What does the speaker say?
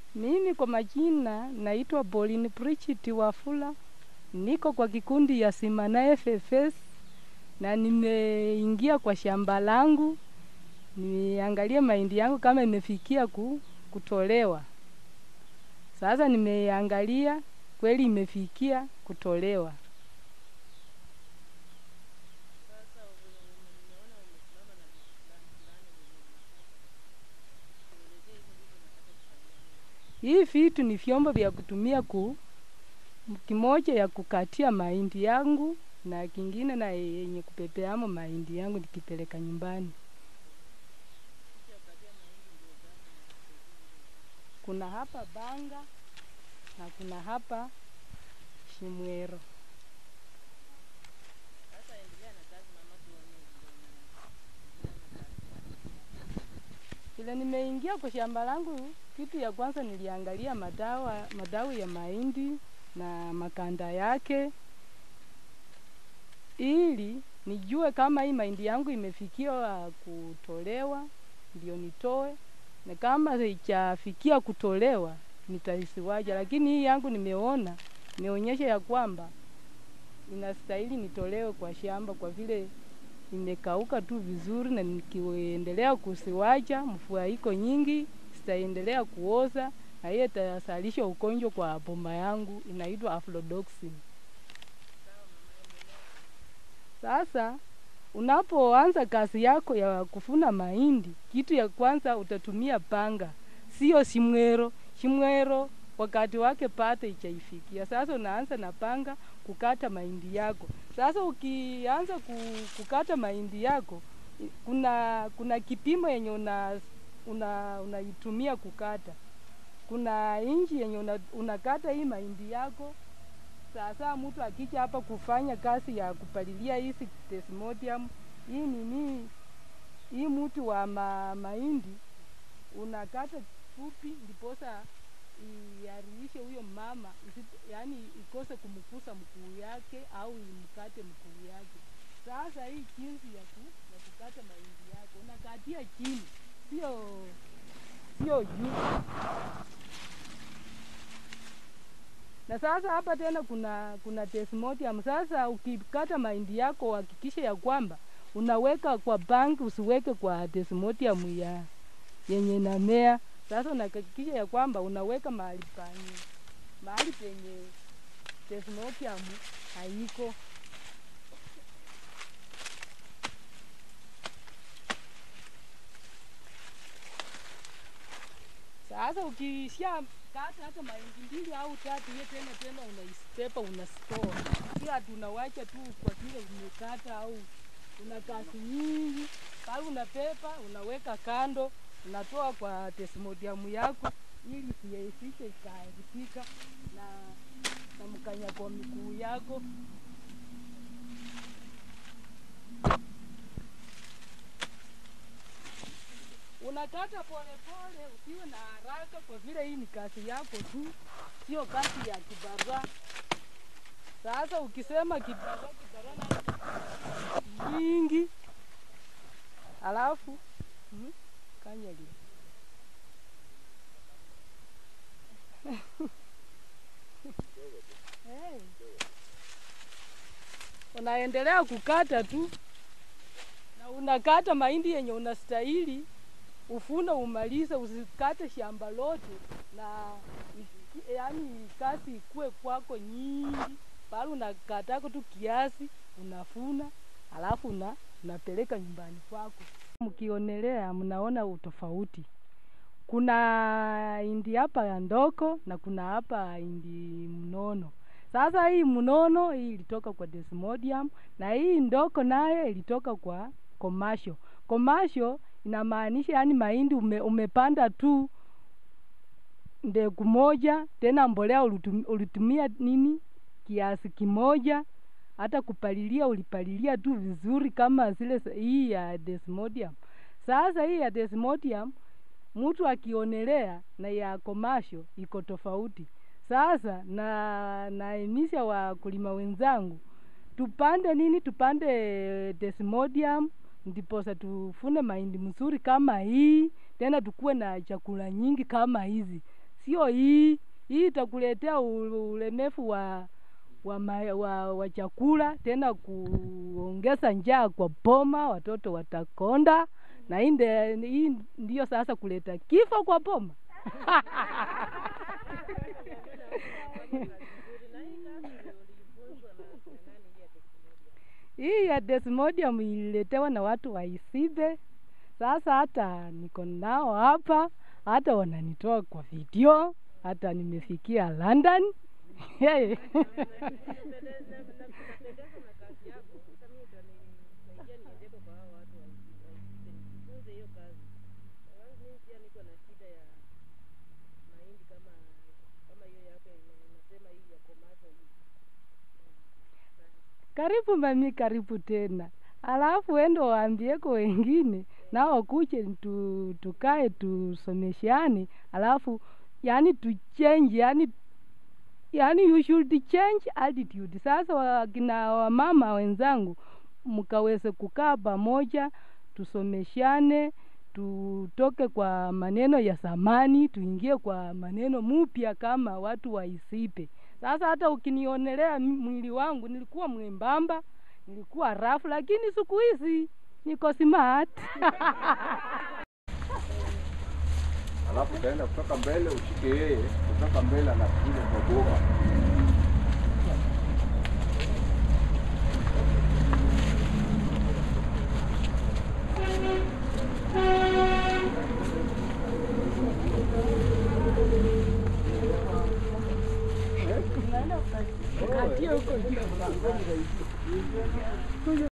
Mimi kwa majina naitwa Pauline Bridget Wafula, niko kwa kikundi ya Simana FFS na nimeingia kwa shamba langu niangalie mahindi yangu kama imefikia ku, kutolewa. Sasa nimeangalia kweli imefikia kutolewa. Hii vitu ni vyombo vya kutumia ku kimoja ya kukatia mahindi yangu na kingine na yenye kupepeamo mahindi yangu nikipeleka nyumbani. Kuna hapa Banga na kuna hapa Shimwero. Vile nimeingia kwa shamba langu, kitu ya kwanza niliangalia madawa, madawa ya mahindi na makanda yake, ili nijue kama hii mahindi yangu imefikia kutolewa, ndio nitoe, na kama haijafikia kutolewa nitaisiwaja. Lakini hii yangu nimeona imeonyesha ya kwamba inastahili nitolewe kwa shamba kwa vile imekauka tu vizuri, na nikiendelea kusiwacha, mvua iko nyingi, zitaendelea kuoza na hiyo itasalisha ugonjwa kwa boma yangu inaitwa aflodoxin. Sasa unapoanza kazi yako ya kufuna mahindi, kitu ya kwanza utatumia panga, sio shimwero. Shimwero wakati wake pata ichaifikia. Sasa unaanza na panga kukata mahindi yako. Sasa ukianza ku- kukata mahindi yako, i- kuna kuna kipimo yenye una una unaitumia kukata. Kuna inchi yenye una, unakata hii mahindi yako. Sasa mtu akija hapa kufanya kazi ya kupalilia hizi desmodium, hii nini, hii mti wa ma, mahindi unakata fupi, ndiposa iharishe huyo mama isi- yaani ikose kumkusa mkuu yake au imkate mkuu yake. Sasa hii jinsi ya, ku, ya kukata mahindi yako unakatia chini, sio sio juu. Na sasa hapa tena kuna kuna desmodium. Sasa ukikata mahindi yako hakikisha ya kwamba unaweka kwa bank, usiweke kwa desmodium ya yenye inamea. Sasa unahakikisha ya kwamba unaweka mahali panye mahali penye desmodium haiko. Sasa ukisha kata hata mahindi mbili au tatu, hiyo tena tena unaistepa unastore, sio ati unawacha tu kwa kile umekata au una kazi nyingi. Pale unapepa unaweka kando, unatoa kwa desmodium yako ili isiisishe ikaharibika na na mkanya kwa miguu yako. Unakata polepole, usiwe na haraka, kwa vile hii ni kazi yako tu, sio kazi ya kibarua. Sasa ukisema kibarua, kibarua na nyingi, alafu hmm, kanyagi hey. Unaendelea kukata tu na unakata mahindi yenye unastahili ufune umalize, usikate shamba lote na iki- yaani kazi ikue kwako nyingi, bali unakatako tu kiasi, unafuna alafu una, unapeleka nyumbani kwako. Mkionelea mnaona utofauti. Kuna indi hapa ya ndoko na kuna hapa indi mnono. Sasa hii mnono hii ilitoka kwa desmodium na hii ndoko nayo ilitoka kwa commercial. Commercial inamaanisha yani mahindi ume, umepanda tu mbegu moja, tena mbolea ulitum, ulitumia nini kiasi kimoja, hata kupalilia ulipalilia tu vizuri kama zile za- hii ya desmodium. Sasa hii ya desmodium mtu akionelea na ya komasho iko tofauti. Sasa na naemisha wakulima wenzangu tupande nini, tupande desmodium ndiposa tufune mahindi mzuri kama hii, tena tukuwe na chakula nyingi kama hizi, sio sio hii. Hii itakuletea u- ulemevu wa wa, ma, wa wa chakula, tena kuongeza njaa kwa boma, watoto watakonda, na hii nde- hii ndio sasa kuleta kifo kwa boma. Hii ya Desmodium ililetewa na watu wa Isibe. Sasa hata niko nao hapa, hata wananitoa kwa video, hata nimefikia London. Hey. Karibu mami, karibu tena. Alafu endo waambieko wengine nao kuche tu, tukae tusomeshane, alafu yani tuchange, yani yani you should change attitude. Sasa wakina wamama wenzangu, mkaweze kukaa pamoja, tusomeshane, tutoke kwa maneno ya zamani, tuingie kwa maneno mupya kama watu wa Isipe. Sasa hata ukinionelea mi- mwili wangu nilikuwa mwembamba, nilikuwa rafu, lakini siku hizi niko smart. alafu utaenda kutoka mbele ushike yeye kutoka mbele anakuja kwa boma Katia huko